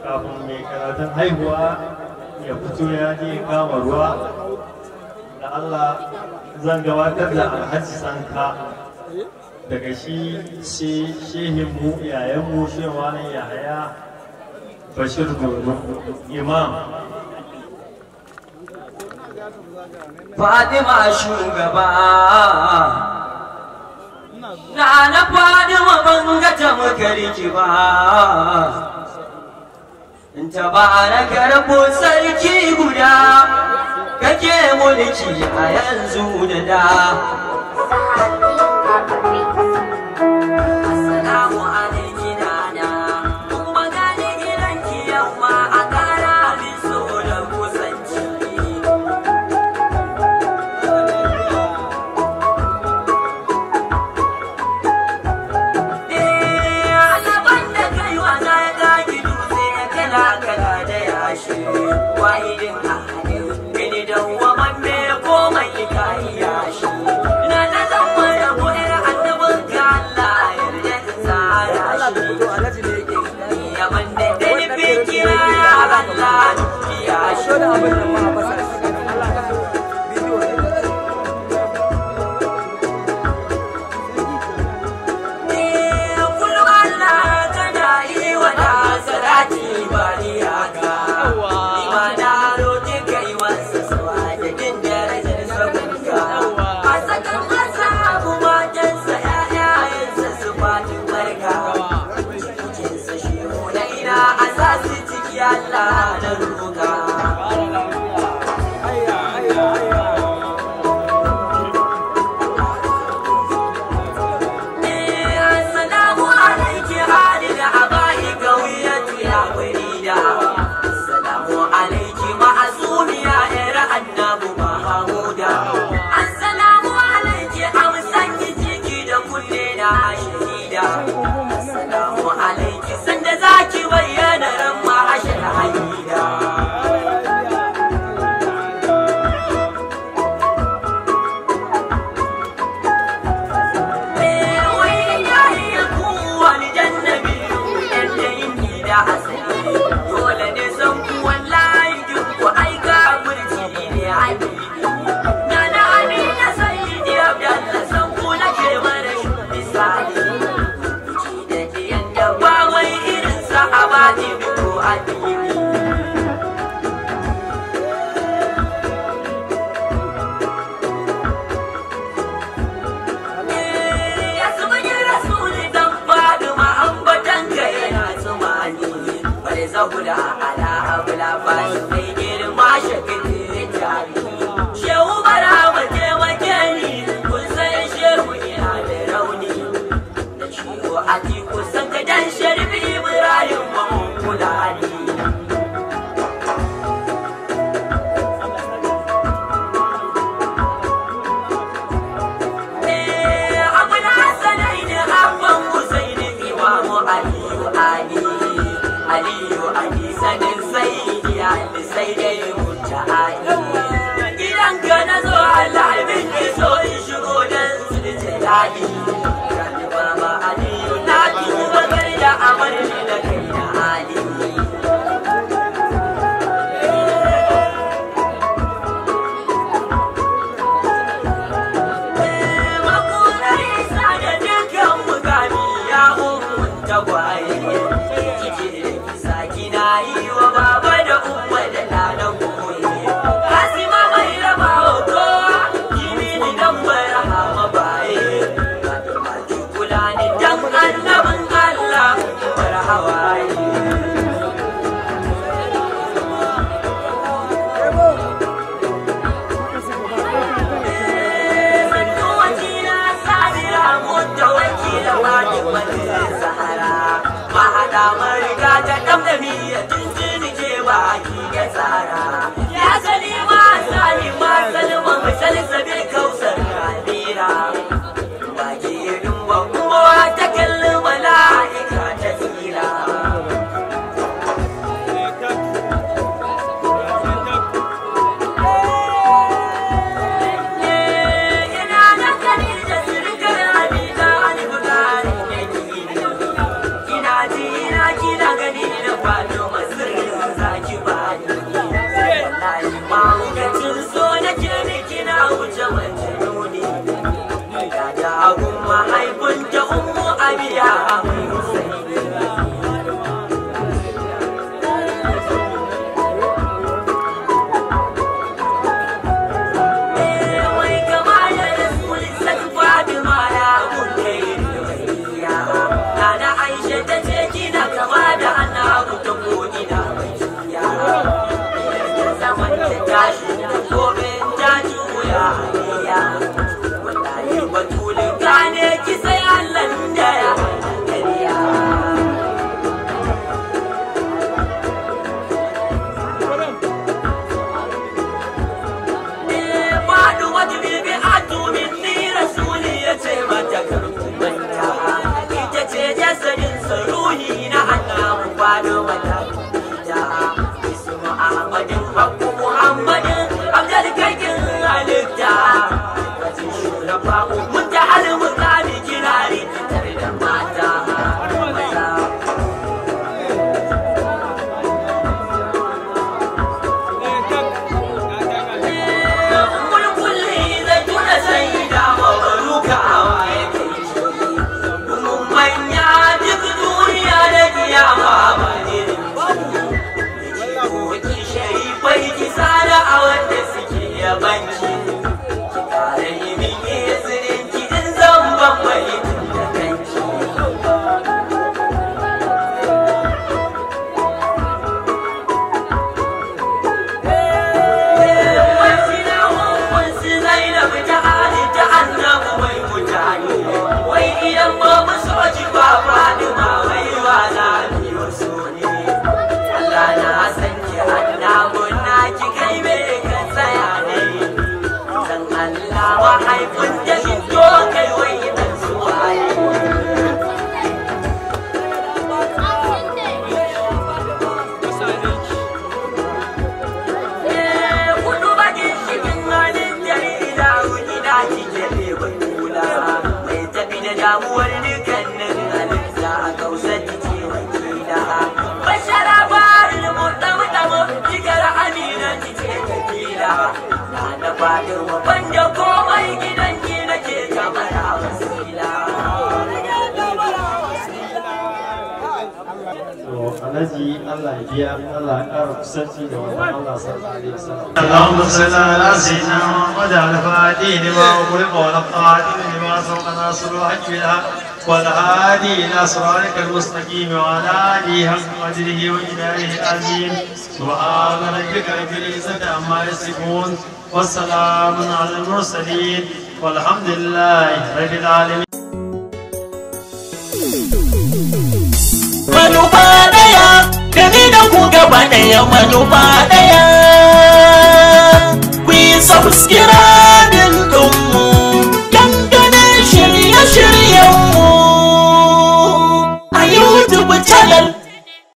kafin mai karatun haihuwa ya fito ya je kama ruwa da Allah zan gabatar da alhaji sanka daga shi sai shehinmu yayanmu shewanin yahaya bashir dodo imam Fatima shugaba na na Fatima ban ga ta makarki ba ta baraka rabu sarki guda kake mulki a yanzu da da Assalamu alaikum nana kuma gane gidanki yamma a kara min so da kusanci Azaban da kai wasa ya gagi dutse ya kala kala da yashi wahidin ahadin gini da waman me komai ka yashi na na zan mara buɗe annabin ka Allah yarda in tsara shi yaman da dani fikira ya Allah ya shi kullum Allah kana yi wa da salati ba iyaka ima na roƙi kai masa sawa da jin darajar sabunka a sakan masa abu matansa ƴaƴayensa su fati barka cikinsa shi na ina a sa su ciki Allah na roƙa Assalamu alaiki halin abai gawiyatu ya farida Assalamu alaiki ma'asumiya yar annabu Mahamuda Assalamu alaiki amsan jiki da kunne na shahida Assalamu alaiki sanda zaki bayyana ran ma'ashar haida Ya sumuni rasuli dan Faduma ambatan ka yana tsumani Bari zahuda ala abula fashi mai girma shakin jari Shehu bara ma taimake ni kun san shehu ina da rauni Da ciwo a tiku san ka dan sharbi Ibrahim mamun kula ni abin hasanai ne abban husaini imamu aliyu ali aliyu ali sanin sai ali sai dai mutta ali gidan ka na zo allah min ki so in shigo dan su da jalali Gani baba aliyu na tuba kai da amarni da kai da ali makunar isa da dukkan mugami ya umun tagwaye kike kisa kina yi wa baba da umma da ɗanan wai kama da rasulun san fatima ya kunne ya na aisha ta ce kina kama da annabu ta ko ina mai ya ya zaman ta tashi gobe ta juya ya wallahi batulin gane ki sai Allah da ya kariya faɗi wata bibi a tumin ni rasuli ya ce mata karkumanta ita ce jasadin saruhi na annabu faɗi mata ita ismu ahmadin hakku muhammadin abdul kakin halitta wajin shurafa mun ta halin kani kirari tare da mata maza kulkulli zai tuna sai da mabaruka hawa ya kai shi mun manya duk duniya da kiyama ba ne ki sharifai ki sada a wanda suke yabanci ki kare min yasirin ki in zan ban mai da kanki Mahaifin da shi to kai wai dan suwaye. kudu bakin cikin halin jarida gida cike ne bai kula mai tafi da damuwar dukkanin halitta a kausar ce wakila bashara barin mutamu tamu cikar amina cike kabila na da fadin wanda komai gidan ki nake kamar a wasila to alhaji Allah ya biya Allah ya ƙara kusanci da wannan Allah sallallahu alaihi wasallam اللهم صل على سيدنا محمد الفاتح لما أغلق والقادم لما سبق ناصر الحج بالحق والهادي إلى صراطك المستقيم وعلى آله حق قدره وإله العظيم سبحان ربك رب العزة عما يصفون والسلام على المرسلين والحمد لله رب العالمين manufa daya gani da ku gaba daya manufa daya ku yi subscribe